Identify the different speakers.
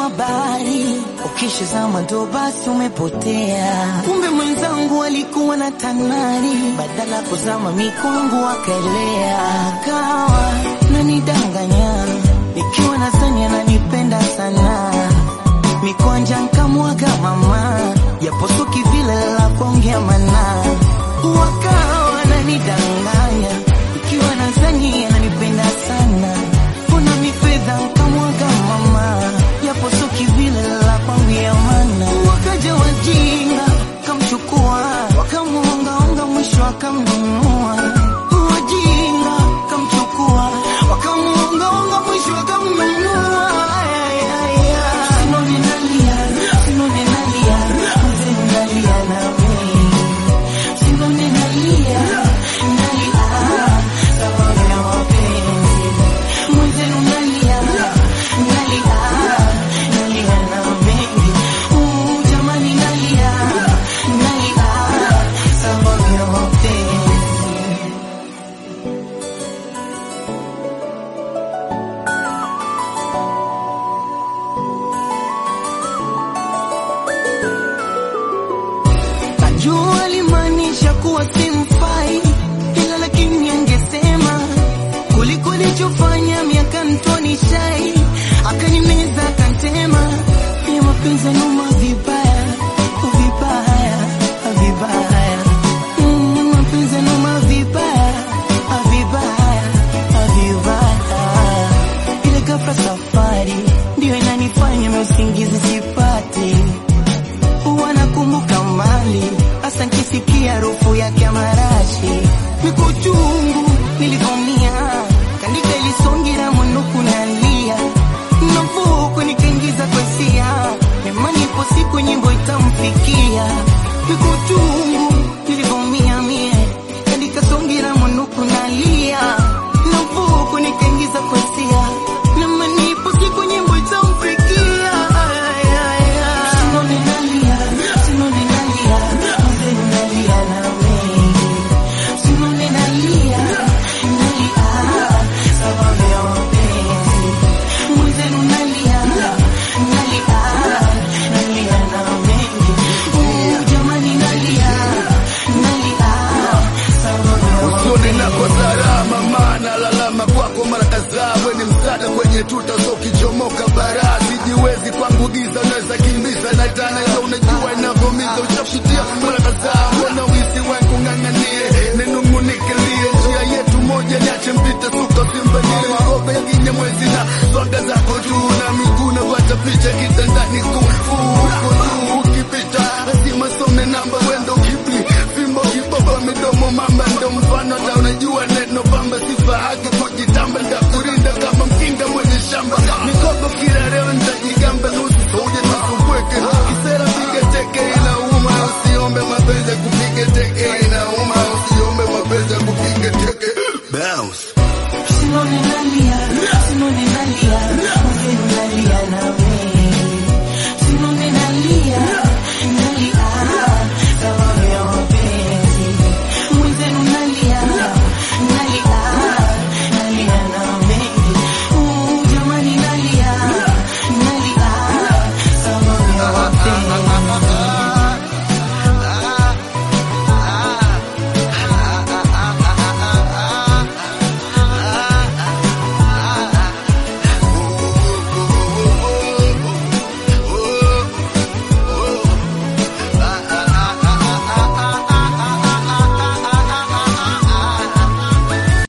Speaker 1: bahari, ukishazama ndo basi umepotea. Kumbe mwenzangu alikuwa na tanari, badala kuzama mikwangu akaelea, akawa nanidanganya nikiwa na sani ananipenda sana, mikwanja nkamwaga mama, japo suki vile la kuongea mana, wakawa nanidanganya nikiwa na sani ananipenda sana, kuna mifedha nkamwaga mama, japo suki vile la kuongea mana, wakaja wajinga kamchukua, wakamuongaonga mwisho akamnunua, wajinga kamchukua, wakamuongaonga mwisho akamnunua. Ay, ay, ay. Sinoni nalia, sinoni nalia, mzee nalia nami. Sinoni nalia, nalia, sababu ya mapenzi. Mzee nalia, nalia, nalia na mengi. Uh, jamani nalia, nalia, sababu ya mapenzi. Najua alimaanisha kuwa simfai, ila lakini angesema kuliko nilichofanya miaka mtoni shai, akanimeza akantema, ya mapenzi yanuma vibaya vibaya vibaya, Mm, mapenzi yanuma vibaya vibaya vibaya, ile ghafla safari ndio inanifanya mimi usingizi sipati huwa nakumbuka mali hasa nkisikia harufu yake ya marashi niko chungu nilivomia kandika ilisongira mwinuku nalia navuku nikaingiza kwa hisia nemani ipo siku nyimbo itamfikia niko chungu